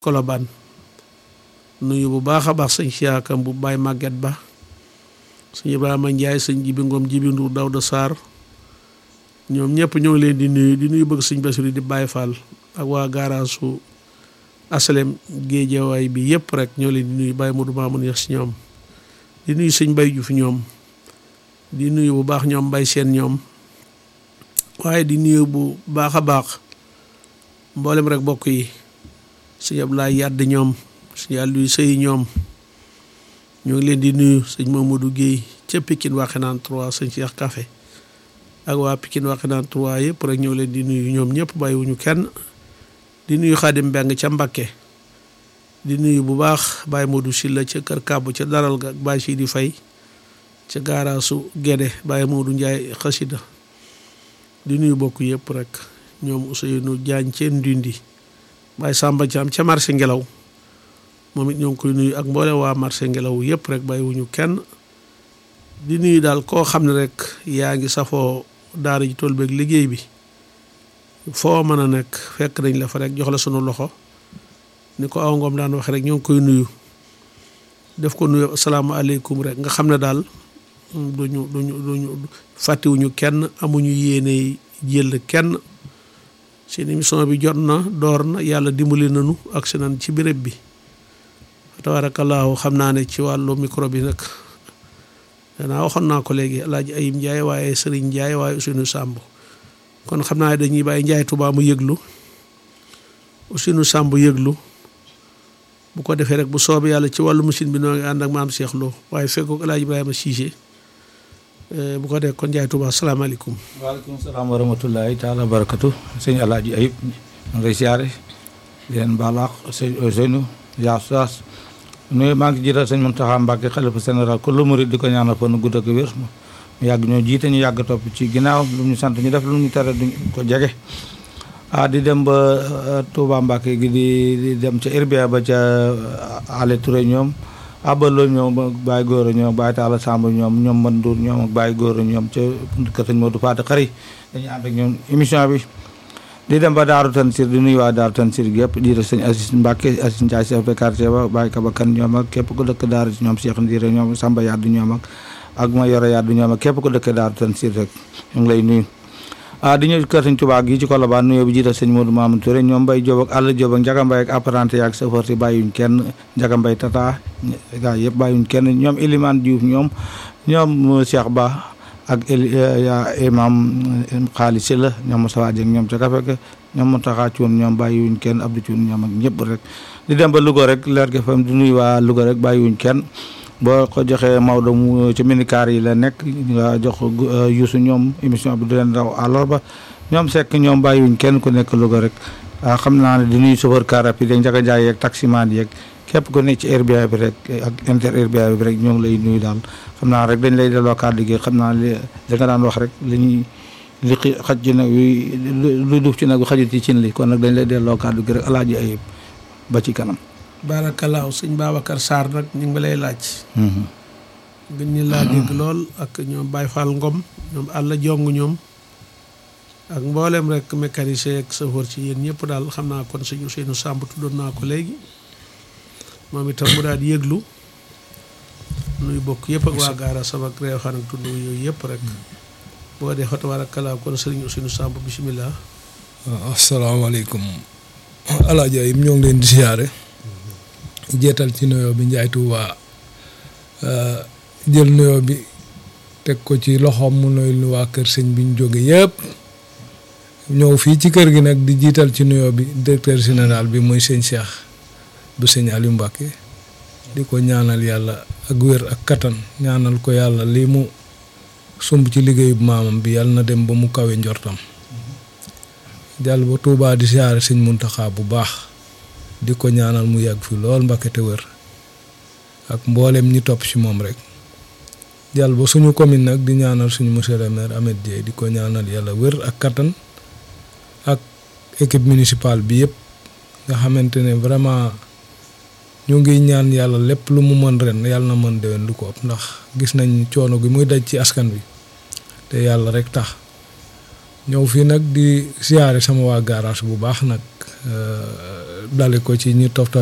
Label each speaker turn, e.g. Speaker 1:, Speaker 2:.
Speaker 1: Kolobaan nuyu bu baax a baax sëñ siyaakam bu Baay Màgget Ba sëñ Ibrahima Njaay sëñ Jibi Ngom Jibi Nduur Dawda Sarr ñoom ñëpp ñoo ngi leen di nuyu di nuyu bëgg sëñ Basiru di Baay Fall ak waa gaaraasu asalem géejewaay bi yëpp rek ñoo leen di nuyu Baay Modou Mamoun Yax si ñoom di nuyu sëñ Bay Juuf ñoom di nuyu bu baax ñoom Mbay Seen ñoom waaye di nuyu bu baax a baax mboolem rek bokk yi sëñ Ablaay Yàdd ñoom sëñ Aliou Sëy ñoom ñoo ngi leen di nuyu sëñ Mamadou Guèye ca Pikine Waxinaan 3 sëñ Cheikh Café ak waa Pikine Waxinaan 3 yëpp rek ñoo leen di nuyu ñoom ñëpp bàyyiwuñu kenn di nuyu Xaadim Mbeng ca Mbakke di nuyu bu baax Baye Modou Silla ca Kër Kàbbu ca Daral ga ak Baye Sidi Fay ca gaaraasu Gédé Baye Modou Njaay xasida di nuyu bokk yëpp rek ñoom Ousseynou Diagne ca Ndindi Baye Samba Thiam ca marché ngelaw moom it ñoo ngi koy nuyu ak mboole waa marché ngelaw yëpp rek bàyyiwuñu kenn di nuyu daal koo xam ne rek yaa ngi safoo daara ji tool beeg liggéey bi foo mën a nekk fekk nañ la fa rek jox la sunu loxo ni ko aw ngoom daan wax rek ñoo ngi koy nuyu def ko nuyu asalaamaaleykum rek nga xam ne daal duñu duñu duñu fàttiwuñu kenn amuñu yéene jël kenn seen émission bi jot na door na yàlla dimbali nañu ak si nan ci béréb bi tabaarakallaahu xam naa ne ci wàllu micro bi nag danaa waxoon naa ko léegi alaaji ayib njaay waaye sëriñ njaay waaye Ousseynou Samb kon xam naa dañuy bàyyi njaay Tuubaa mu yëglu Ousseynou Samb yëglu bu ko defee rek bu soobee yàlla ci wàllu machine bi noo ngi ànd ak maam Cheikh Lo waaye fekkook alaaji Ibrahima Cissé bu ko dee kon njaay Tuubaa asalaamaaleykum
Speaker 2: waaleykum salaam wa rahmatullahi taala barakatu sëñ alaaji ayib ma ngay siyaare di leen baalaax sëñ Ousseynou yaa saas nuyu maa ngi jiital sëñ Mountakha Mbacké xalifa général ku lu murid di ko ñaanal fa nu gudd ak wér mu yàgg ñoo jiite ñu yàgg topp ci ginnaaw lu ñu sant ñu def lu ñu tere duñ ko jege ah di dem ba Touba Mbacké gi di di dem ca Irbia ba ca Ale Touré ñoom abalo ñoom ak Baye Góora ñoom Baye Talla Samb ñoom ñoom Mandour ñoom ak Baye Góora ñoom ca kër sëñ Modou Fata Xari dañuy ànd ak ñoom émission bi di dem ba Daaru Tansir di nuyu waa Daaru Tansir gépp di def sëñ Assis Mbacke Assis Ndiaye chef de quartier ba Baye Kabakan ñoom ak képp ku dëkk Daaru ñoom Cheikh Ndire ñoom Samba Yaddu ñoom ak ak ma yore Yaddu ñoom ak képp ku dëkk Daaru Tansir rek ñu ngi lay nuyu ah di ñëw kër sëñ Tuubaa gi ci Colobane nuyoo bi jiital sëñ Modou Mamadou Touré ñoom Mbaye Diop ak Alla Diop ak Njaga Mbaye ak apprenti yaak chauffeur si bàyyuñ kenn Njaga Mbaye tata gaa yëpp bàyyuñ kenn ñoom Elimane Diouf ñoom ñoom Cheikh Ba ak ya imam xaalis si la ñoom Moussa Dieng ñoom ca kafe ga ñoom Mountakha Thioune ñoom bàyyiwuñ kenn Abdou Thioune ñoom ak ñëpp rek di dem ba Louga rek leer gi fam di nuyu waa Louga rek bàyyiwuñ kenn boo ko joxee Maodo mu ci minicar yi la nekk nga jox Youssou ñoom émission bi di leen daw àllarba ñoom sekk ñoom bàyyiwuñ kenn ku nekk Louga rek ah xam naa ne di nuyu chauffeur car rapide yeeg njaga jaay yeeg taximan yeeg képp ku nekk ci Airbnb bi rek ak inter Airbnb bi rek ñoo ngi lay nuyu daal xam naa rek dañ lay delloo kàddu gi xam naa li li nga daan wax rek li ñuy li xaj ci nag lu duuf ci nag xajut ci cin li kon nag dañ lay delloo kàddu gi rek alaaji ayib ba ci kanam
Speaker 1: barakalaaw sëñ Babacar Sarr nag ñu ngi lay laaj gën ñu laa dégg lool ak ñoom Baye Fall Ngom ñoom àlla jong ñoom ak mboolem rek mécanicien ak chauffeur ci yéen ñëpp daal xam naa kon sëñ Ousseynou Samb tuddoon naa ko léegi moom itam mu daal di yëglu nuy bokk yëpp ak waa gaara sama réew xan ak tund yooyu yëpp rek boo dee fa tabarakallah kon sëriñ Ousseynou Samb bisimilah.
Speaker 3: waaw asalaamaaleykum alaaji Ayib ñoo ngi leen di siyaare jeetal ci nuyoo bi Njaay Tuuba jël nuyoo bi teg ko ci loxoom mu nuyu lu waa kër sëñ bi ñu jóge yëpp ñëw fii ci kër gi nag di jiital ci nuyoo bi directeur général bi muy sëñ Cheikh bu sëñ Aliou Mbacke di ko ñaanal yàlla ak wér ak kattan ñaanal ko yàlla lii mu sumb ci liggéeyu maamam bi yàlla na dem ba mu kawe njortam jàll ba Touba di siyaare sëñ Muntaxa bu baax di ko ñaanal mu yàgg fi lool Mbacke te wér ak mboolem ñi topp ci moom rek jàll ba suñu commune nag di ñaanal suñu monsieur le maire Ahmed Dieye di ko ñaanal yàlla wér ak kattan ak équipe municipale bi yëpp nga xamante ne vraiment ñu ngi ñaan yàlla lépp lu mu mën ren yàlla na mën déwén lu ko ëpp ndax gis nañ coono gi muy daj ci askan bi te yàlla rek tax ñëw fii nag di siyaare sama waa garage bu baax nag dale ko ci ñu toftal